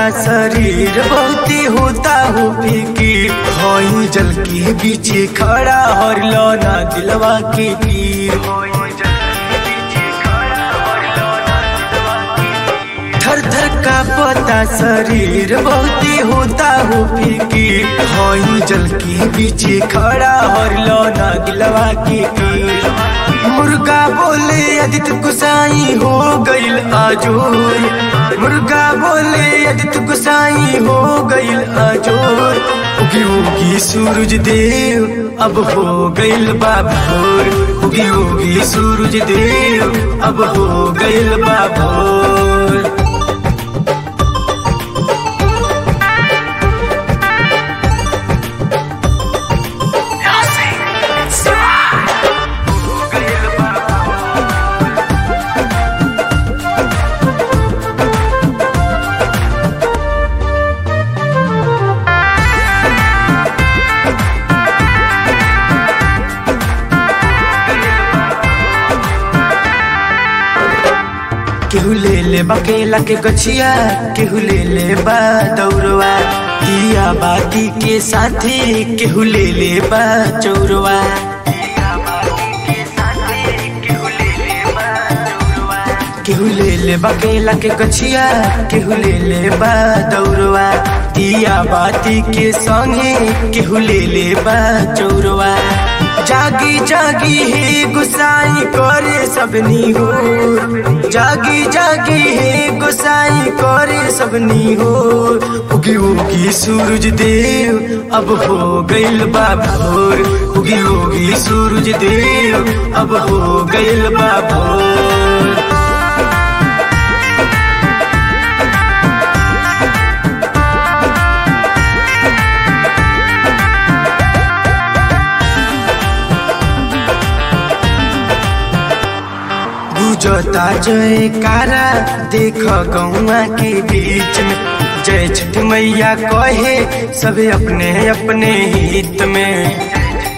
शरीर बहुते होता हो फिकीर हई जल के बीचे खड़ा हर ना दिलवा के पीर थर थर का पता शरीर बहुते होता हो फिकीर हई जल के बीचे खड़ा हर ना दिलवा के पीर मुर्गा बोले अदित गुसाई हो गईल आजोर मुर्गा बोले अदित गुसाई हो गईल आजोर उगी उगी सूरज देव अब हो गईल बाबोर उगी उगी सूरज देव अब हो गईल बाबोर केहू ले ले बकेला के गछिया केहू ले ले बा दौरवा दिया बाती के साथी केहू ले ले बा चौरवा केहू ले ले बकेला के गछिया केहू ले ले बा दौरवा दिया बाती के संगे केहू ले ले बा चौरवा जागी जागी हे गुसाई करे सबनी हो जागी जागी हे गुसाई करे सबनी हो उगी उगी सूरज देव अब हो गईल बाबोर उगी उगी सूरज देव अब हो गईल बाबोर गुजता जय कारा देख गौआ के बीच में जय छठ मैया कहे सब अपने अपने हित में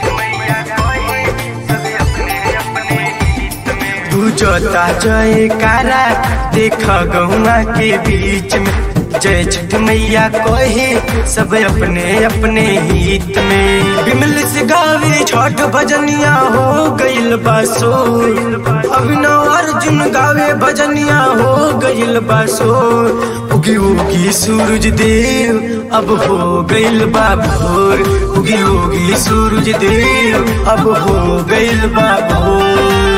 गुजता जय कारा देख गौआ के बीच में जय छठ मैया कहे सब अपने अपने हित में बिमल से गावे छठ भजनिया हो गईल बासो अभिनव अर्जुन गावे भजनिया हो गईल बासो उगी उगी सूरज देव अब हो गईल बाबोर उगी उगी सूरज देव अब हो गईल बाबोर